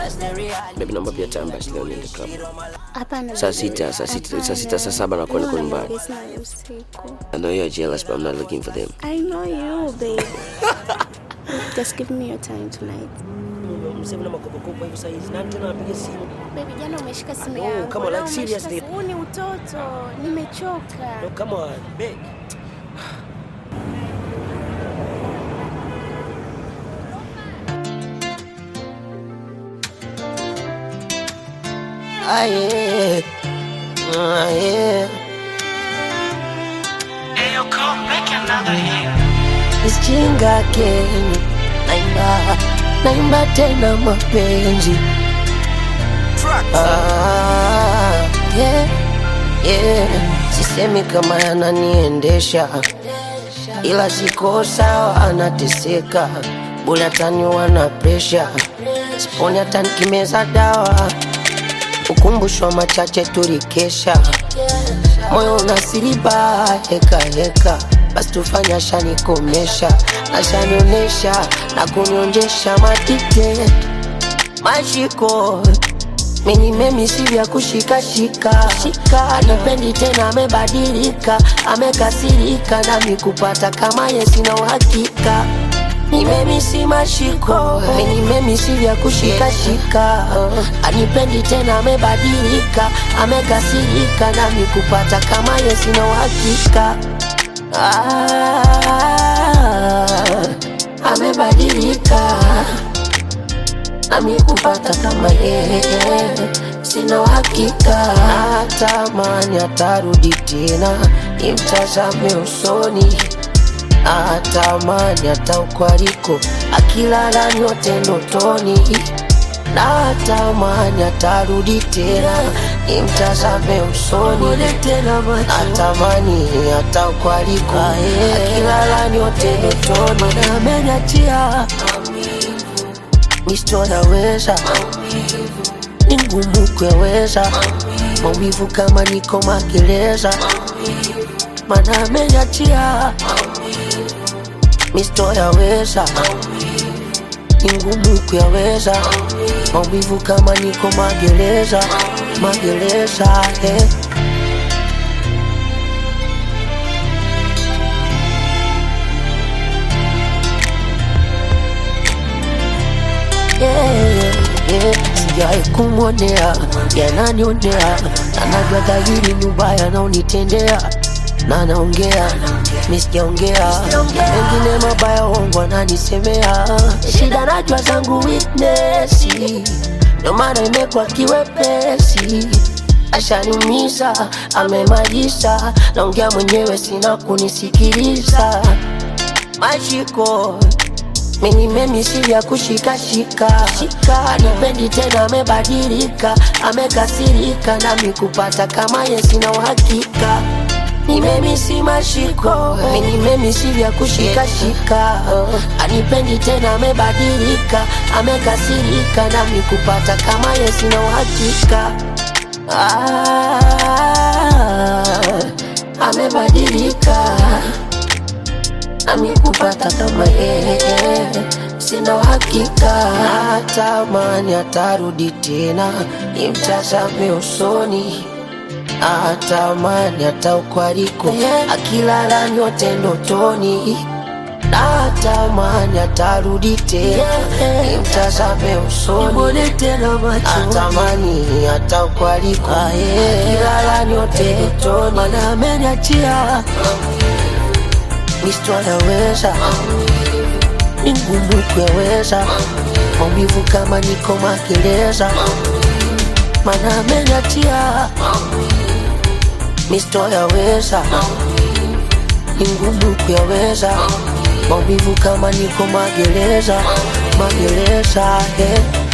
Baby, naomba pia time basi leo niende club. Hapana. Saa baby. sita, saa sita, saa Hapana. sita, saa saba nakuwa niko No, nyumbani. it's not usiku. I know you're jealous, but I'm not looking for them. I know you, babe. Just give me your time tonight. msema na makopakopa hivi saizi nani tena anapiga simu Baby, jana umeshika simu No, yangu. come on, leo like, umeshika seriously. simu. Huu ni utoto. Nimechoka. no, come on beg Aye, aye. Isjinga Kenya, naimba naimba tena mapenzi ah, yeah, yeah. Sisemi kama yananiendesha ila siko sawa, anateseka bule ataniwa na presha, siponi hata nikimeza dawa, ukumbusho machache tulikesha, moyo unasiriba heka heka, basi tufanye ashanikomesha, ashanionesha na kunionjesha matike mashiko mimi mimi si vya kushikashika shika, anipendi tena, amebadilika, amekasirika, nami kupata kama ye sina uhakika. Ni mimi si mashiko, mimi mimi si vya kushikashika, anipendi tena, amebadilika, amekasirika, nami kupata kama ye sina uhakika. Ah, amebadilika nami kupata kama yeye sina uhakika, natamani atarudi tena, nimtazame usoni, natamani hata ukwariko akilala nyote ndotoni, natamani atarudi tena, nimtazame usoni, natamani hata ukwariko akilala nyote ndotoni, na ameniachia Misto naweza ni ngumu kueleza maumivu kama niko magereza, mana ameniachia. Misto yaweza ni ngumu kuyaweza maumivu kama niko magereza, magereza eh. yeah, yeah. Sijawahi kumwonea yananionea, anajua dhahiri ni ubaya naonitendea na anaongea mi sijaongea mengine mabaya uongo ananisemea shida najua zangu weakness ndio maana imekuwa kiwepesi ashaniumiza amemaliza naongea mwenyewe sina kunisikiliza mashiko mimi mimi si vya kushikashika shika, anipendi tena, amebadilika, amekasirika, nami kupata kama ye sina uhakika. Ni mimi si mashiko, mimi mimi si vya kushikashika, anipendi tena, amebadilika, amekasirika, nami kupata kama ye sina uhakika. Ah, amebadilika nami kupata kama yeye sina uhakika, natamani atarudi tena, nimtazame usoni, natamani hata ukwariko akilala nyote ndotoni, natamani atarudi tena, nimtazame usoni, natamani hata ukwariko akilala nyote ndotoni, mana ameniachia Misto yaweza ni ngumu kuyaweza maumivu kama niko magereza, mana ameniachia. Misto yaweza ni ngumu kuyaweza maumivu kama niko magereza, magereza yeah.